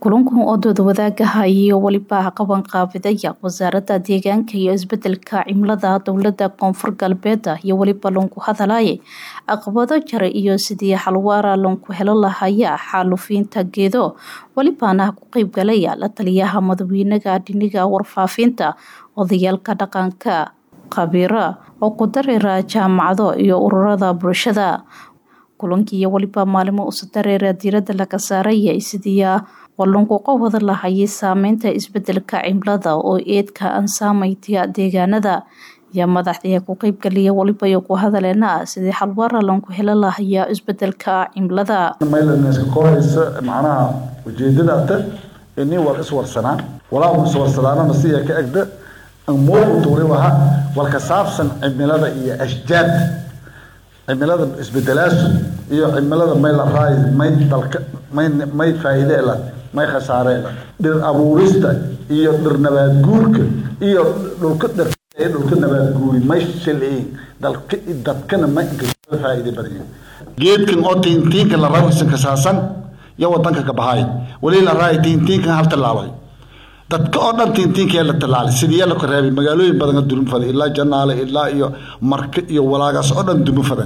kulankan oo doodwadaagaha iyo weliba qaban qaabidaya wasaaradda deegaanka iyo isbedelka cimilada dowlada koonfur galbeed iyo weliba loonku hadalaya caqabado jara iyo sidii xalwaara loonku helo lahaya xaalufiinta geedo welibana ku qeybgalaya la taliyaha madaxweynaha dhiniga warfaafinta odayaalka dhaqanka khabiira oo ku dareera jaamacado iyo ururada bulshada kulankii iyo weliba maalimo usa dareera diirada laga saaraya sidii wallanku qowada lahayay saameynta isbedelka cimilada oo eedka aan saameynta deegaanada iyo madaxdii ku qeybgaliya waliba iyo ku hadaleena sidii xalwaara loonku helo lahaya isbedelka cimilada maylanska kohaysa macnaha ujeedadaata ini war iswarsanaan walaa iswarsanaanana siya ka egda moogutuuri waha walka saabsan cimilada iyo ashjaarta cimilada isbedelaasu iyo cimilada may la raay may dalka may may faa'iide la may khasaare la dhir abuurista iyo dhir nabaad guurka iyo dhulka dhir dhulka nabaad guuri may shilciin dalka dadkana ma faa'iide badan geedkan oo tiintiinka la rawisan ka saasan iyo wadanka ka bahay wali la raay tiintiinkan hal talaabay dadka oo dhan tiintiinkee la talaalay sidii la reebay magaalooyin badan durum fadan ilaa janaale ilaa iyo marka iyo walaagaas oo dhan dumo fadan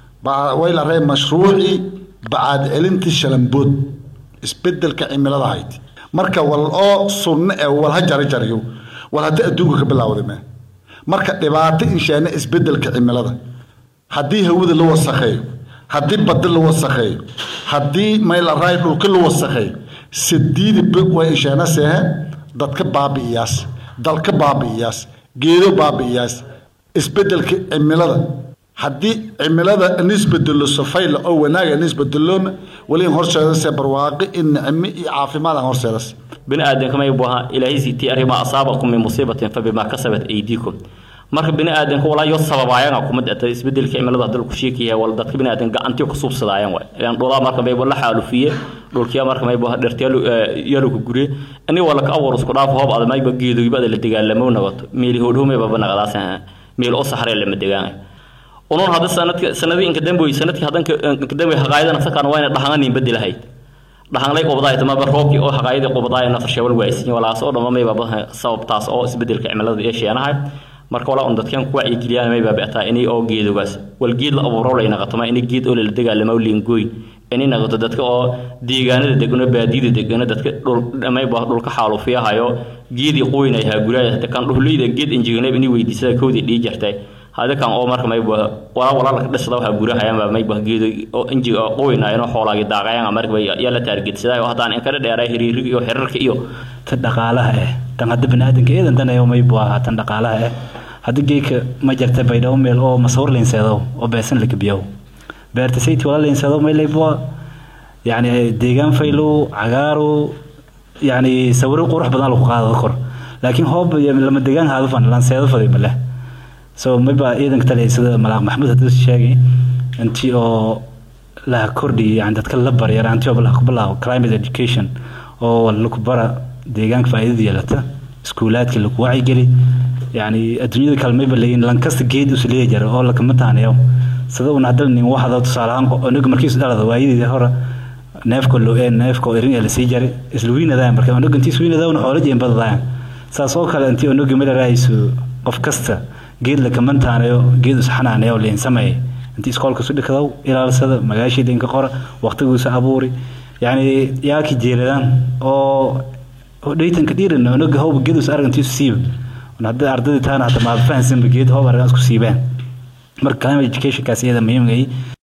way la reebay mashruucii bacaad celinta shalambood isbedelka cimilada hayd marka wal oo sunno ee wal ha jara jarayo wal haddii adduunka ka bilaawday mee marka dhibaato inshaana isbedelka cimilada haddii hawada la wasakheeyo haddii badda la wasakheeyo haddii mayla raay dhulka la wasakheeyo sidiidi bog way inshaana seehe dadka baabi'iyaas dalka baabi'iyaas geedo baabi'iyaas isbedelka cimilada haddii cimilada nisbedelo safayla oo wanaaga nisbedeloona wali horseedase barwaaqi in nicmo iyo caafimaad aan horseedas bini aadamka may buaha ilaahay siitii arrimaa asaabakum min musiibatin fa bimaa kasabat aydiikum marka bini aadamka walaa yo sababaayanga kumid ata isbedelka cimilada dalku sheekaya wala dadka bini aadam gacantii ku suubsadaayan waay ilaan dhulaa marka mayba la xaalufiye dhulkiya marka mayba dhirtyalu yaluka guriye ani wala ka awar isku dhaaf hoob ada mayba geedoybada la dagaalamo nagato meeli hoodhowmay baba naqadaas meel oo saxree lama degaan unun hadda sanadka sanadii inka damboy sanadkii haddan inka damboy haqaayadana sakaan wayna dhahanganin bedelahayd dhahanlay qobdaay tamaba roobkii oo haqaayadii qobdaay nafar sheewal waaysin walaas oo dhamma mayba sababtaas oo isbedelka cimilada ee sheenahay marka walaa un dadkan ku wacyigeliyaan may baabi'ataa inay oo geedogaas wal geed la abuuro lay naqato ma inay geed oo la dagaalamo liingooy inay naqato dadka oo deegaanada degano baadiyada degano dadka dhul dhamay baa dhulka xaalufiyahayo geedii qoynay ha guraya kan dhuhleyda geed injignay inay weydiisada koodii dhii jirtay hada kan oo marka may baa wala wala la dhisada waxa gurahayaan baa may baa geedo oo injiga qoynayno xoolaagi daaqayaan marka ya la taargetsaday oo hadaan in kala dheeray xiriiriga iyo xiriirka iyo ta dhaqaalaha eh tan hadda baniaadanka eedan danayo may baa tan dhaqaalaha eh hadda geeka ma jirta baydhabo meel oo masawir leenseedo oo beesan la gabiyo beerta sayti wala leenseedo may leybwa yani deegaan faylo cagaaro yani sawiro qurux badan lagu qaado kor laakiin hoob lama deegaan haadu fan lanseedo faday male so mayba ciidanka taliya sida malaaq maxamuud hadda sheegay intii oo la kordhiyay yani dadka la baryar antii oo ku bilaabo climate education oo lagu bara deegaanka faa'iidada yeelata iskuulaadka lagu wacyigeli yani adduunyada kale mayba leeyihin lankasta geed us leeya jira oo lakama taanayo sida una hadda nin waxda tusaale ahaan onaga markiisu dhalada waayadeedii hore neefka loo ee neefka oo erin ee lasii jaray isla wiinadaan marka onaga intii iswiinadaan xoolo jeen badadaan saas oo kale intii onaga mala raayso qof kasta geed lakama taanayo geed us xanaanayo leen sameeyay intii iskoolka su dhikadaw ilaalsada magaashiida inka qora waqtiguusa abuuri yani yaaki jeeladaan oo dhaytanka dhiiran onaga howba geed us argantiisu siiba hadda ardayda taana hata maad fahansanba geed hoob argaan isku siibaan marka climate educationkaas iyada muhiimgay